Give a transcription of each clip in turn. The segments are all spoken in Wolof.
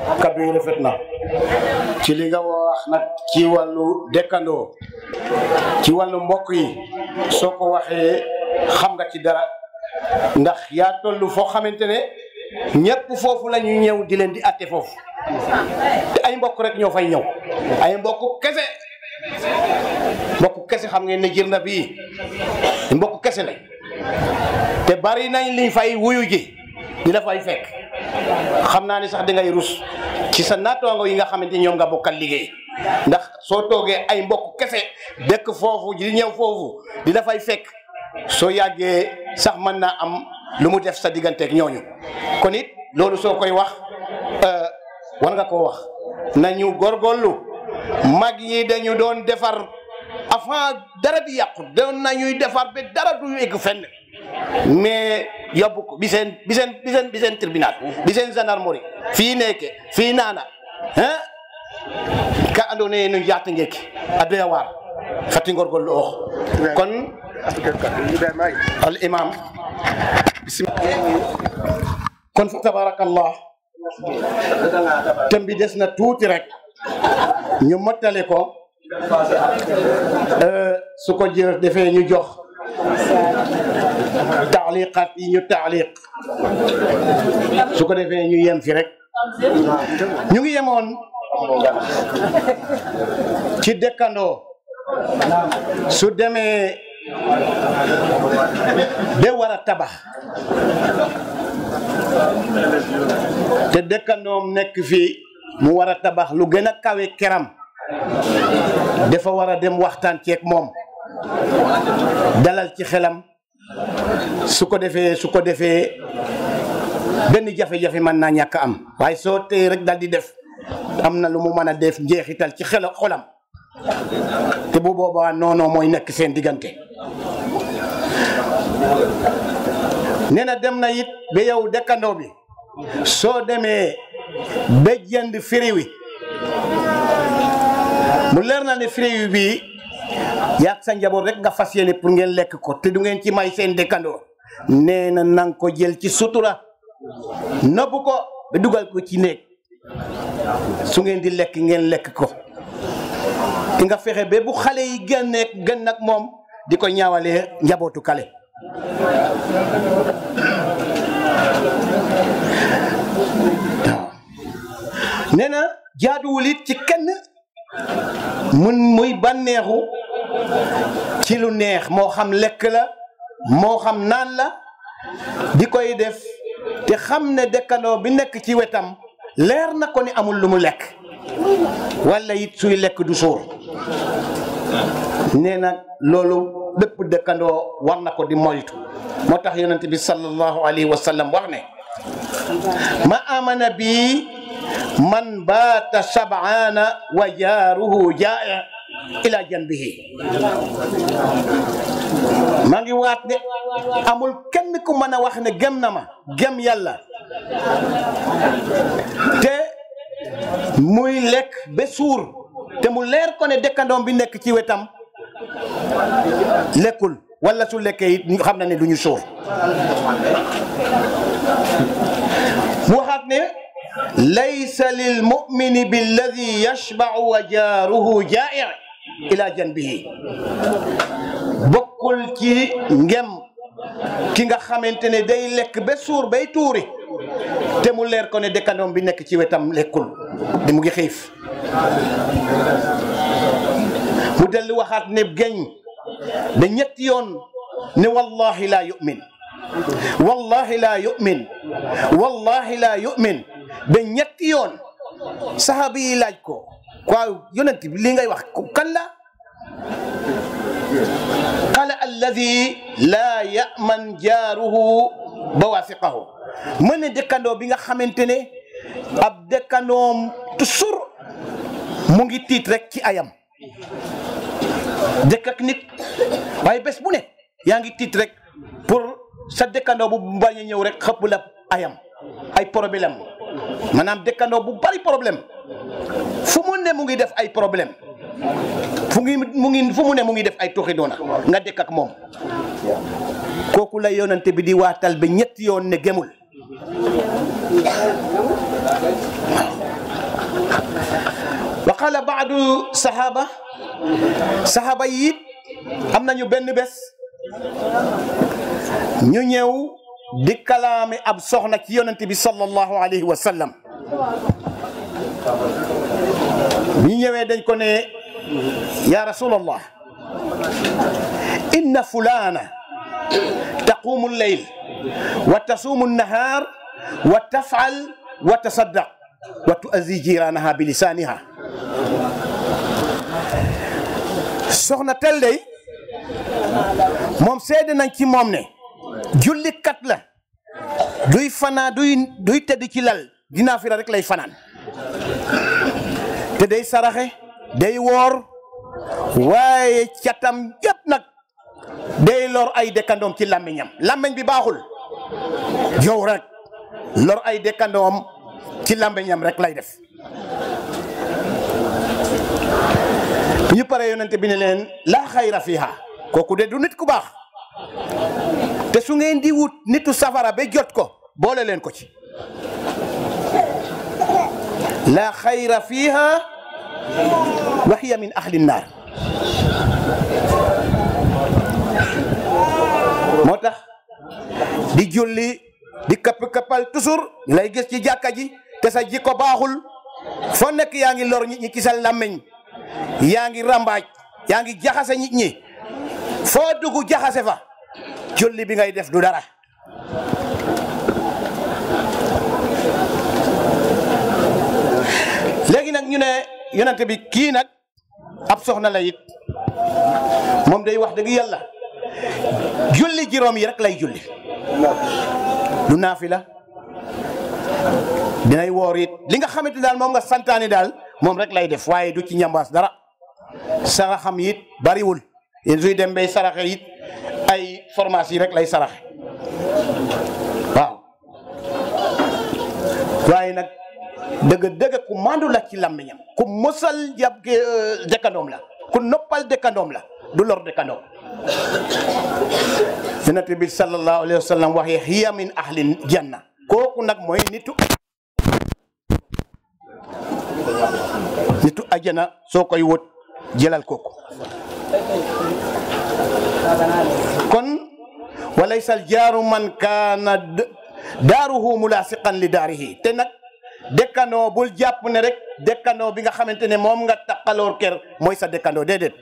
kaddu yi rafet na ci li nga wax nag ci wàllu dëkkandoo ci wàllu mbokk yi soo ko waxee xam nga ci dara ndax yaa toll foo xamante ne ñëpp foofu la ñuy ñëw di leen di atte foofu te ay mbokk rek ñoo fay ñëw ay mbokk kese mbokk kese xam ngeen ne jër na bii mbokk kese la te bari nañ liñ fay wuyu ji di la fay fekk xam naa ni sax dangay rus ci sa naataango yi nga xamante ñoom nga bokkal liggéey ndax soo toogee ay mbokk kese dëkk foofu di ñëw foofu di la fay fekk soo yàggee sax mën naa am lu mu def sa digganteeg ñooñu kon it loolu soo koy wax war nga koo wax nañu góorgóorlu mag yi dañu doon defar avant dara di yàqu doon nañuy defar ba dara du egg fenn mais yóbbu ko bi seen bi seen bi seen bi seen tribunal bi seen gendarmerie fii nekke fii naana hein ka andoona yee no njaata ngeeki a doya waar fati ngorgorlu oox kon al imam kon fa tabarakallah tem bi des na tuuti rek ñu mottale ko su ko jër defee ñu jox taaliqat yi ñu taaliq su ko defee ñu yem fi rek ñu ngi yemoon ci dëkkandoo su demee ba war a tabax te dëkkandoom nekk fii mu war a tabax lu gën a kawe keram dafa war a dem waxtaan ceeg moom dalal ci xelam su ko defee su ko defee benn jafe-jafe mën naa ñàkk am waaye soo tey rek dal di def am na lu mu mën a def njeexital ci xel xolam te bu boobaa noonu mooy nekk seen diggante nee na dem na it ba yow dëkkandoo bi soo demee ba jënd firi wi mu leer na ne firi wi bii yaag sa njaboot rek nga fas yéene pour ngeen lekk ko te du ngeen ci may seen dëkkandoo nee na nang ko jël ci sutura nëbb ko ba dugal ko ci néeg su ngeen di lekk ngeen lekk ko di nga fexe ba bu xale yi génneeg gën nag moom di ko ñaawalee njabootu kale waaw nee na jaaduwul it ci kenn mun muy bànneexu ci lu neex moo xam lekk la moo xam naan la di koy def te xam ne dëkkandoo bi nekk ci wetam leer na ko ni amul lu mu lekk walla it suy lekk du suur nee na loolu bépp dëkkandoo war na ko di moytu moo tax yonent bi sallallahu alayhi wa sallam wax ne ma amana bi man baata shabaana wa jaaruhu jaa'i ila janbihi maa ngi waat de amul kenn ku mën a wax ne gëm na ma gëm yàlla te muy lekk ba suur te mu leer ko ne dëkkandoom bi nekk ci wetam lekkul wala su lekkee it xam na ne du ñu suur mu waxaat ne laysa lil mumini billadi yashbau wa jaaruhu jaa'i ila janbihi bokkul ci ngem ki nga xamante ne day lekk ba suur bay tuuri te mu leer ko ne dëkkandoom bi nekk ci wetam lekkul di mu ngi xiif mu dellu waxaat ne geñ ba ñetti yoon ne wallahi laa yu'min wallahi laa yu'min wallahi laa yu'min ba ñetti yoon saxaaba yi laaj ko waaw yonent bi li ngay wax kan la qala alladi laa yaman jaaruhu bawaasiqahu mën ne dëkkandoo bi nga xamante ne ab dëkkandoom toujours mu ngi tiit rek ci ayam dëkk ak nit waaye bés bu ne yaa ngi tiit rek pour sa dëkkandoo bu bañ a ñëw rek xëpp la ayam ay problème maanaam dëkkandoo bu bari problème fu mu ne mu ngi def ay problème fu ngi mu ngi fu mu ne mu ngi def ay toxi doona nga dëkk ak moom kooku la yonante bi di waatal ba ñetti yoon ne gemul qaala baadu sahaba sahaba yi it am nañu benn bés ñu ñëw di kalaame ab soxna ci yonent bi sallallahu alayhi wa sallam bi ñëwee dañ ko ne ya rasulallah inna fulana taqumu lleyl wa tasuumu nnahaar wa tafal wa tasaddaq wa tuazi jiranaha bi lisaniha soxna tel day moom seede nañ ci moom ne jullikat la duy fanaa duy duy tëdd ci lal dinaa fira rek lay fanaan te day saraxe day woor waaye catam yëpp nag day lor ay dëkkandoom ci làmmiñam làmmiñ bi baaxul yow rek lor ay dëkkandoom ci làmmiñam rek lay def ñu pare yonente bi ne leen laa xayra fiha kooku de du nit ku baax te su ngeen di wut nitu safara ba jot ko boole leen ko ci laa xayra fiha wa hiya min ahli nnaar moo tax di julli di kapp kappal toujours ñu lay gis ci jàkka ji te sa jikko baaxul foo nekk yaa ngi lor nit ñi ci sa làmmiñ yaa ngi rambaaj yaa ngi jaxase nit ñi foo dugg jaxase fa julli bi ngay def du dara léegi nag ñu ne yonente bi kii nag ab soxna la it moom day wax dëgg yàlla julli juróom yi rek lay julli du naafila dinay woor it li nga xamante daal moom nga santaani daal moom rek lay def waaye du ci ñambaas dara saraxam it bariwul yéen suy dem bay saraxe it ay formation yi rek lay saraxe waaw waaye nag dëgg dëgg ku mandu la ci làmmiñam ku mosal jàpp dëkkandoom la ku noppal dëkkandoom la du lor dëkkandoom yonent bi sallallahu alayhi wa sallam waxee hiya min ahli janna kooku nag mooy nitu nitu ajana soo koy wut jëlal kooku kon walaysa al jaaru man kaana daaruhu mulasiqan li daarihi te nag dëkkandoo bul jàpp ne rek dëkkandoo bi nga xamante ne moom nga taqaloor kër mooy sa dëkkandoo déedéet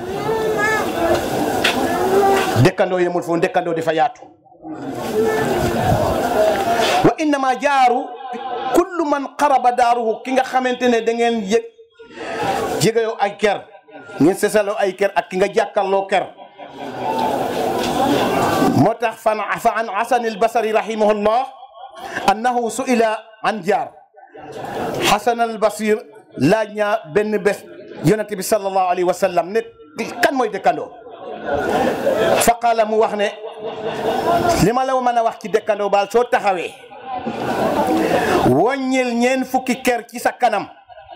dëkkandoo yemul foofu dëkkandoo dafa yaatu wa innama jaaru kullu man qaraba daaruhu ki nga xamante ne da ngeen yëg jegeyoo ay kër ngeen sesaloo ay kër ak ki nga jàkkarloo kër moo tax fan fa an hasan albasari rahimahullah annahu su'ila an jaar hasan albasir laaj ñaa benn bés yonente bi sallallahu alayhi wa sallam ne kan mooy dëkkandoo fa qaala mu wax ne li ma la mën a wax ci dëkkandoo baal soo taxawee wàññil ñeen fukki kër ci sa kanam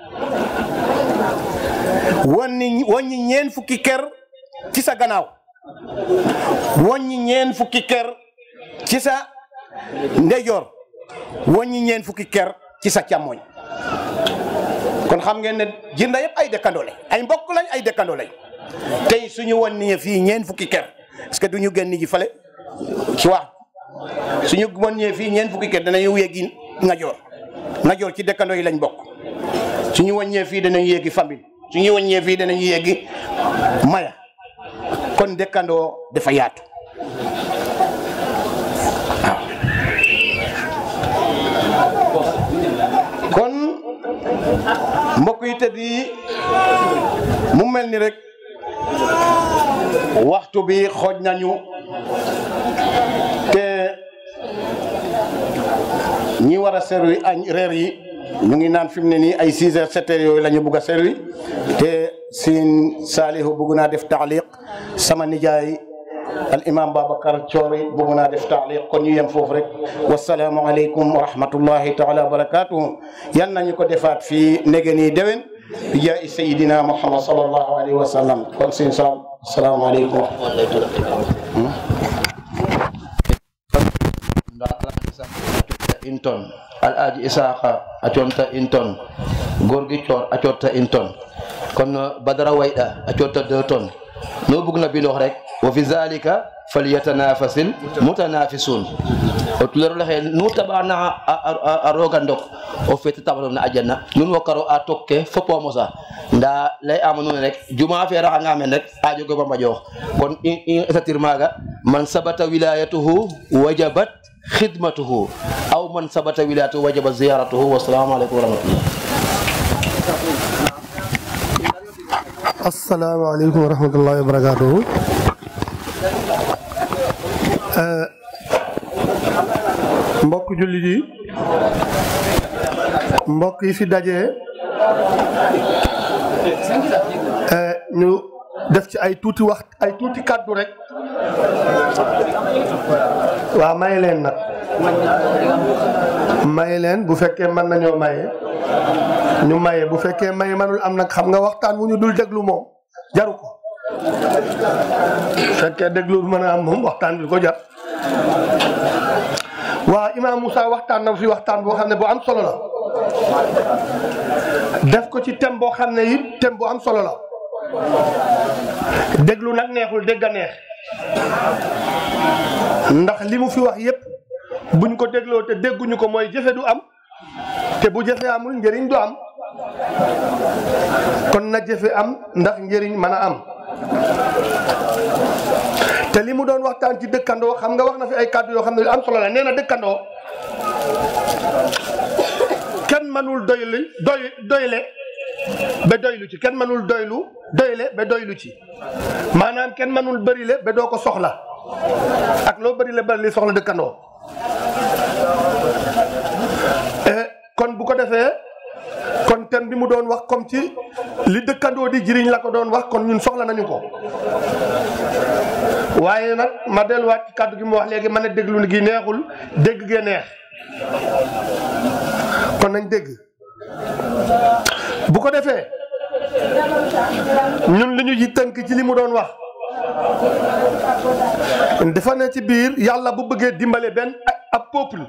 wàññi wàññi ñeen fukki kër ci sa gannaaw wàññi ñeen fukki kër ci sa ndeyjoor wàññi ñeen fukki kër ci sa càmmoñ kon xam ngeen ne jinda yëpp ay dëkkandoo lañ ay mbokk lañ ay dëkkandoo lañ tey suñu wàññi fii ñeen fukki kër est-ce que duñu génn ji fale ci wax suñu wàññee fii ñeen fukki kër danañu yéegi ngajoor ngajoor ci dëkkandoo yi lañ bokk suñu wàññee fii danañu yéegi famille suñu wàññee fii danañu yéegi maya kon dëkkandoo dafa yaatu waaw kon mbokk yi tëdd yi mu mel ni rek waxtu bi xooj nañu te ñi war a servi añ reer yi ñu ngi naan fi mu ne nii ay 6 heures 7 heures yooyu la ñu bugg a servi te siin Saalihu bugg naa def taaliq sama nijaay al imam Babacar Thiori bugg naa def taaliq kon ñu yem foofu rek wasalaamu aleykum wa rahmatullahi taala wa barakatuhu yan nañu ko defaat fii nege nii déwén bi jaay sayidina Muhammad sallallahu alayhi wa sallam kon siin salam asalaamu aleykum inton al'aji isaka a conta inton gorgi cor a cotta inton kono badara wayɗa a cotta deux tonnes no bugna bindox rek wa fi zalika falyatanafasil mutanafisun o tulerola xe nu taɓana a roga ndok o feete taɓano na ajanna nun wo karo a tokke fopo mosa nda ley ama nuun rek juma fe raxanga men rek a jogo fa mbaƴoox kon i esatir maaga man sabata wilayatuhu wajabat khidmatuhu aw man sabata wilayatuhu wajabat ziyaratuhu wassalamu aleykum wa rahmatullah asalaamaaleykum wa rahmatullahi wa barakaatuhu mbokk jullit yi mbokk yi fi daje ñu def ci ay tuuti wax ay tuuti kàddu rek waaw may leen nag may leen bu fekkee mën nañoo maye ñu maye bu fekkee maye manul am nag xam nga waxtaan wu ñu dul déglu moom jaru ko bu fekkee déglu mën a am moom waxtaan bi ko jar waa Imam Moussa waxtaan na fi waxtaan boo xam ne bu am solo la def ko ci thème boo xam ne it thème bu am solo la déglu nag neexul dégg a neex ndax li mu fi wax yépp buñ ko dégloo te dégguñu ko mooy jëfe du am te bu jëfe amul njëriñ du am kon na jëfe am ndax njëriñ mën a am te li mu doon waxtaan ci dëkkandoo xam nga wax na fi ay kàddu yoo xam ne lu am solo la nee na dëkkandoo kenn mënul doylu doy doyle ba doylu ci kenn mënul doylu doyle ba doylu ci maanaam kenn mënul bërile ba doo ko soxla ak loo bërile bëri li soxla dëkkandoo kon bu ko defee kon thème bi mu doon wax comme ci li dëkkandoo di jëriñ la ko doon wax kon ñun soxla nañu ko waaye nag ma delluwaat ci kàddu gi mu wax léegi ma ne déglu gi neexul dégg gee neex kon nañ dégg bu ko defee ñun li ñu ji tënk ci li mu doon wax dafa ne ci biir yàlla bu bëggee dimbale benn ab peuple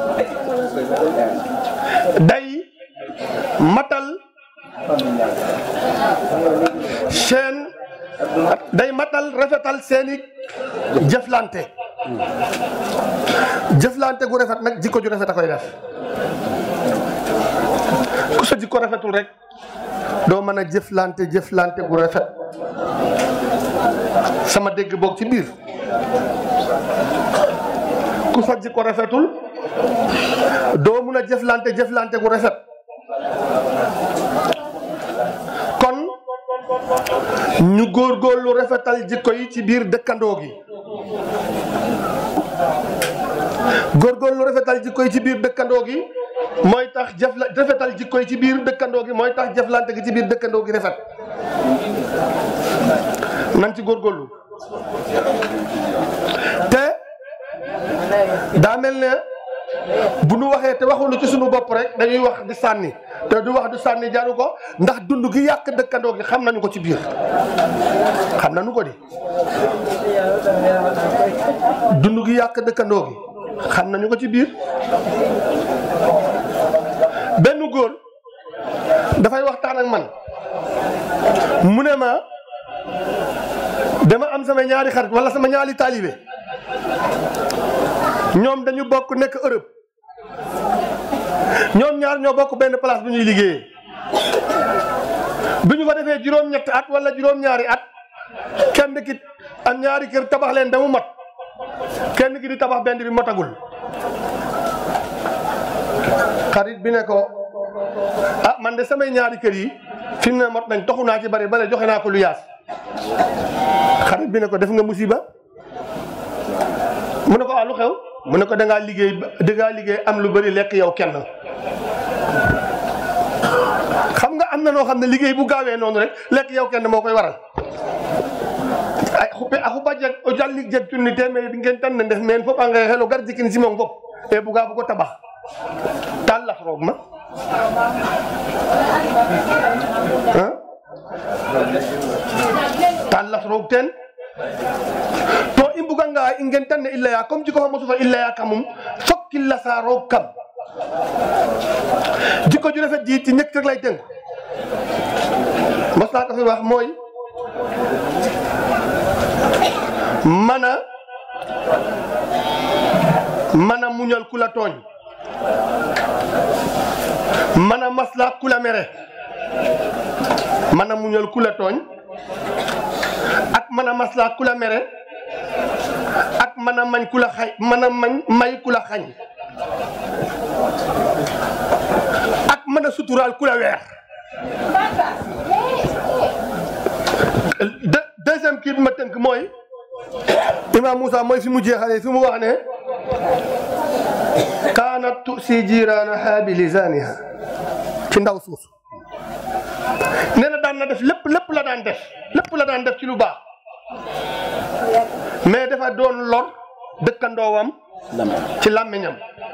day matal seen day matal rafetal seeni jëflante jëflante gu rafet nag jikko ju rafet a koy def ku sa jikko rafetul rek doo mën a jëflante jëflante gu rafet sama dégg boog ci biir ku sa jikko rafetul doo mun a jëflante jëflante gu rafet kon ñu góorgóorlu rafetal jikko yi ci biir dëkkandoo gi góorgóorlu rafetal jikko yi ci biir dëkkandoo gi mooy tax jëfla rafetal jikko yi ci biir dëkkandoo gi mooy tax jëflante gi ci biir dëkkandoo gi rafet nan ci góorgóorlu te daa mel ne bu nu waxee te waxuñu ci suñu bopp rek dañuy wax di sànni te du wax du sànni jaru ko ndax dund gi yàq dëkkandoo gi xam nañu ko ci biir xam nañu ko di dund gi yàq dëkkandoo gi xam nañu ko ci biir benn góor dafay waxtaan ak man mu ne ma dama am sama ñaari xarit wala sama ñaari taalibe ñoom dañu bokk nekk Europe ñoom ñaar ñoo bokk benn place bu ñuy liggéeyee bi ñu fa defee juróom-ñetti at wala juróom-ñaari at kenn ki am ñaari kër tabax leen damu mat kenn ki di tabax benn bi motagul xarit bi ne ko ah man de samay ñaari kër yi fi mu ne mot nañ toxu naa ci bari bale joxe naa ko lu yaas xarit bi ne ko def nga musiba mu ne ko ah lu xew mu ne ko da ngaa liggéey da ngaa liggéey am lu bari lekk yow kenn xam nga am na noo xam ne liggéey bu gaawee noonu rek lekk yow kenn moo koy waral ay xuppe a xupa jeg o jalli jeg tunni temeri ngeen tan ne ndef meen fop a nge xelo gar jikin simong fop e buga bugo tabax tal las roog ma tal las roog teen to i mbuganga i ngen tan ne i leya comme jiko fa mosu fa i leya kamum fok i lasa roog kam jikko ju rafet ji ci ñëkk rek lay tënk mas naa ko fi wax mooy mën a mën a muñal ku la tooñ mën a maslaa ku la mere mën a muñal ku la tooñ ak mën a maslaa ku la mere ak mën a mañ ku la xay mën a mañ may ku la xañ ak mën a suturaal ku la weer de deuxième kii bi ma tënk mooy Imam Moussa mooy fi mu jeexalee fi mu wax ne kaanat tusi jiiraanaha bi lisaaniha ci ndaw suus nee na daan na def lépp lépp la daan def lépp la daan def ci lu baax mais dafa doon lor dëkkandoowam ci làmmiñam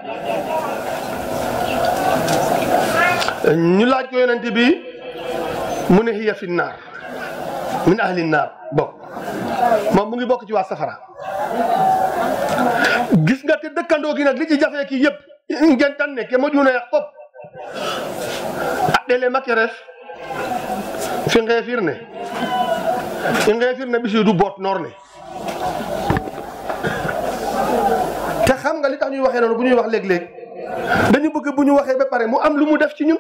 ñu laaj ko yonent bi mu ne hiya fi naar min ahli naar bokk moom mu ngi bokk ci waa safara gis nga te dëkkandoo gi nag li ci jafee kii yëpp ngeen tan ne ke moƴuna yaq fop a ɗele make ref fi ngeefir ne i ngeefir ne ɓisiidu boot noor ne te xam nga li tax ñuy waxee noonu bu ñuy wax léeg-léeg dañu bëgg bu ñu waxee ba pare mu am lu mu def ci ñun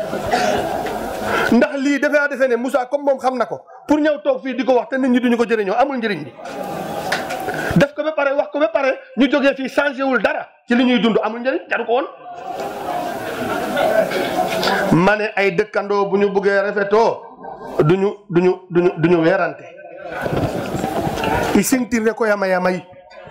ndax lii dafaa defee ne Moussa comme moom xam na ko pour ñëw toog fii di ko wax te nit ñi duñu ko jëriñoo amul njëriñ bi def ko ba pare wax ko ba pare ñu jógee fii changé wul dara ci li ñuy dund amul njëriñ jaru ko woon ma ne ay dëkkandoo bu ñu bëggee rafetoo duñu duñu duñu duñu weerante i singtirne ko yama yamay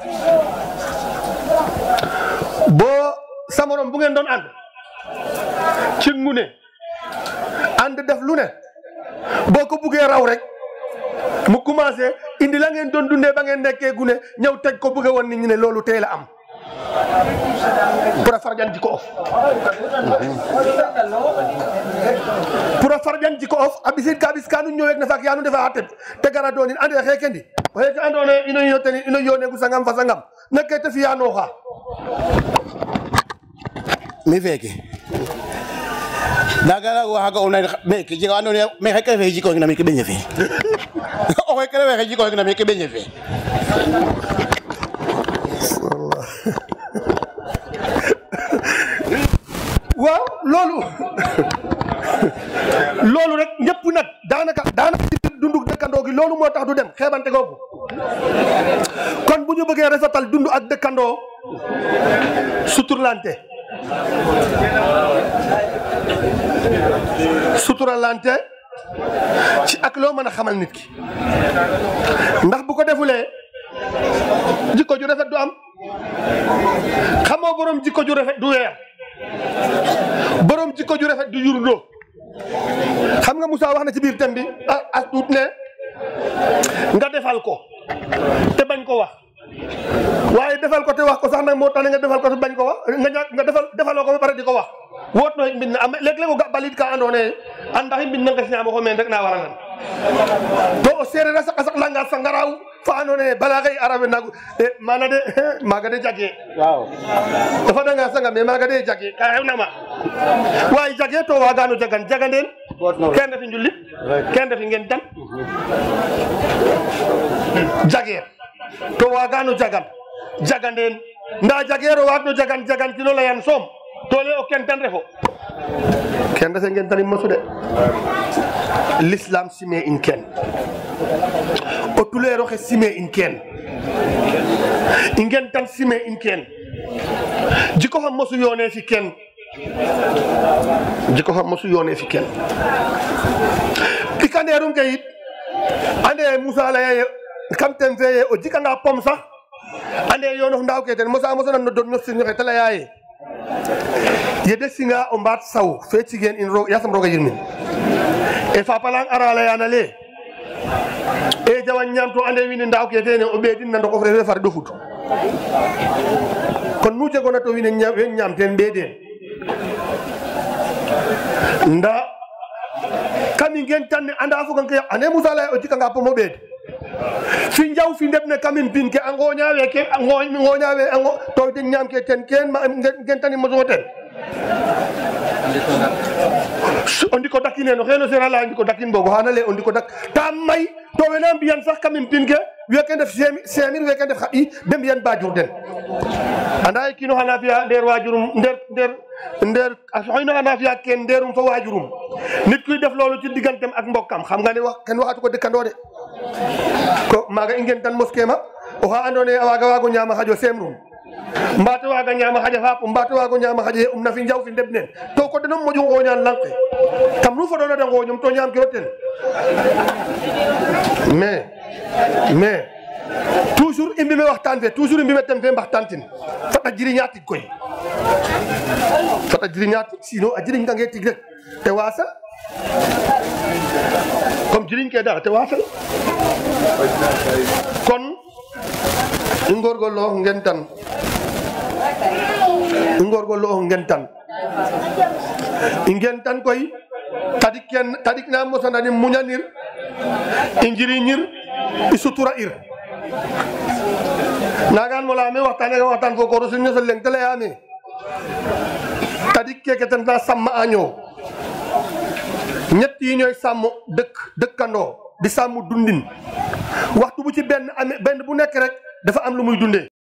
boo sa morom bu ngeen doon ànd ci ngune ànd def lu ne boo ko buggee raw rek mu commencé indi la ngeen doon dundee ba ngeen nekkee gune ñëw teg ko bëgg woon nit ñi ne loolu tey la am pour a farjan jiko of pour a farjan jiko of a ɓisid ka ɓis kanu ñowek na faak yanu ndefa xa teɓ te gara doonin ande xeke ndi o xeke andona ye ino yoteni ino yonegu sangam fa sangam nekke te fiyanooxa mi feeke naaga naga waxaaga o nay meke jega wa andoona yee me xeke refe jikoxing na meke ɓeñe fe o xeke refe xe jikoxing na meke ɓeñe fe waaw loolu loolu rek ñëpp nag daanaka daanaka ci dundu dëkkandoo gi loolu moo tax du dem xeebante googu kon bu ñu bëggee rafetal dund ak dëkkandoo suturlante suturalante ci ak loo mën a xamal nit ki ndax bu ko defulee jikko ju rafet du am xamoo borom jikko ju rafet du weer borom jikko ju rafet du yurndoo xam nga Moussa wax na ci biir thème bi ah as tuut ne nga defal ko te bañ ko wax waaye defal ko te wax ko sax nag moo tax ne nga defal ko te bañ ko wax nga ña nga defal defaloo ko ba pare di ko wax woot no mbin na am léeg-léeg o ga balit ka andoona yee andax mbin na nges ñaamo xo meen rek na warangan to o seereer a saq a saq langa sangaraaw fa andoona yee bala xëy arabe naagu maana de maaga de jagee waaw o fadanga sanga mais maaga de jagee ka xewna ma waaye jagee to waagano jagan jagandeen ken refi njulit ken refi ngen tan jageer to waagano jagan jagandeen nda jageer o waagno jagan jagan kino layan soom to le o ken tan refo ken refe ngen tanin mosu de l'islam sime in ken o tuleer oxe sime in ken i ngen tan sime in ken jiko xam mosu yoone fi ken jiko xam mosu yoone fi ken pikandeerum ke yit ande Moussa laya ye kam ten fe ye o jikanga pom sax ande yoonof ndaaw ke ten mosa mosa nan no don no sirñoxe te laya ye yede singa o mbaat saw fe cigeen in roog yasam rooga yirmin e fapalang ara layana le e jawan ñaam to ande wiin we ndaaw ke tene o ɓeedin na ndokof refe far ɗofut kon nu jegona to wiin we ñaam we ñaam ten ɓeedeen nda kami ngen tan ne anda fogan ke ane Moussa lay o jikanga pomo ɓeed fi njaw fi ndeb ne kamin pin ke a ngoñawe ke a ngoñawe a ngo to den ñaam ke ten ken ma ngen tani mosugo ten so o ndiko dakin eno xeeno seera laya ndiko dakin bogo xana lay o ndiko dak ta may to wena mbiyan sax kam pin ke weke ndef semir weke ndef xa ɓiy de mbiyan bajur den anda ye kiino xana fiya ndeer wajurum ndeer ndeer ndeer a soxino xana fiya ken ndeerum fo wajurum nit kuy def loolu ci digantem ak mbokkam xam nga ne wax ken waxatu ko dëkkandoo de ko maaga i ngen tan moske ma oxa andoona yee a waaga waago ñaama xajo semrum mbaate waaga ñaama xaja faap mbaate waago ñaama xaja ye um na fi njaw fi ndeb neen to ko denom moƴu ngooñaan lang ke kam nu fodoona de ngooñum to ñaam kiro ten mais mais toujours i mbime waxtaan fe toujours i mbime tem fe mbaxtaan tin fat a jiriñaa tig koy fat a jiriñaa tig sinon a jiriñ kange tig rek te waasal comme jiriñ ke dara te waasal kon i ngorgorloox ngen tan i ngorgorloox ngen tan i ngen tan koy tadik ken tadik na mosanani muñanir i njiriñir i sutura ir nagan mo leyame waxtane ka waxtaan fo koro sin ñosel leng te leyame tadik keke ten na sàmm año ñett yi ñooy sàmm dëkk dëkkandoo di sàmm dundin waxtu bu ci benn amee benn bu nekk rek dafa am lu muy dundee